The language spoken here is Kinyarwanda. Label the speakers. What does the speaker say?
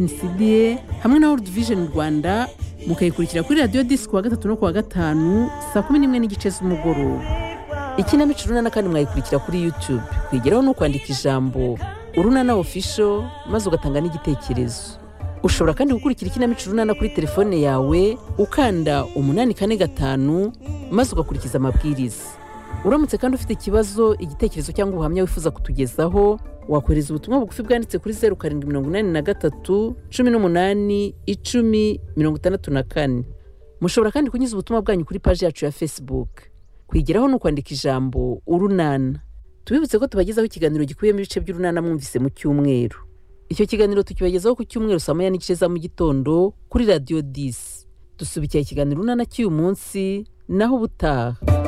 Speaker 1: NCBA hamwe na World Vision Rwanda mukayikurikira kuri radiyo disi kuwa gatatu no kuwa gatanu saa kumi n'imwe n'igice z'umugoroba
Speaker 2: ikinamico urunana kandi mwayikurikira kuri youtube kwigeraho ni ukwandika ijambo urunana official maze ugatanga n'igitekerezo ushobora kandi gukurikira ikinamico urunana kuri telefone yawe ukanda umunani kane gatanu maze ugakurikiza amabwiriza uramutse kandi ufite ikibazo igitekerezo cyangwa ubuhamya wifuza kutugezaho wakohereza ubutumwa bugufi bwanditse kuri zeru karindwi mirongo inani na gatatu cumi n'umunani icumi mirongo itandatu na kane mushobora kandi kunyuza ubutumwa bwanyu kuri paji yacu ya facebook kwigeraho ni ukwandika ijambo urunana tubibutse ko tubagezaho ikiganiro gikubiyemo ibice by'urunana mwumvise mu cyumweru icyo kiganiro tukibagezaho ku cyumweru saa moya n'igice za mu gitondo kuri radiyo disi dusubikira ikiganiro urunana cy'uyu munsi naho ubutaha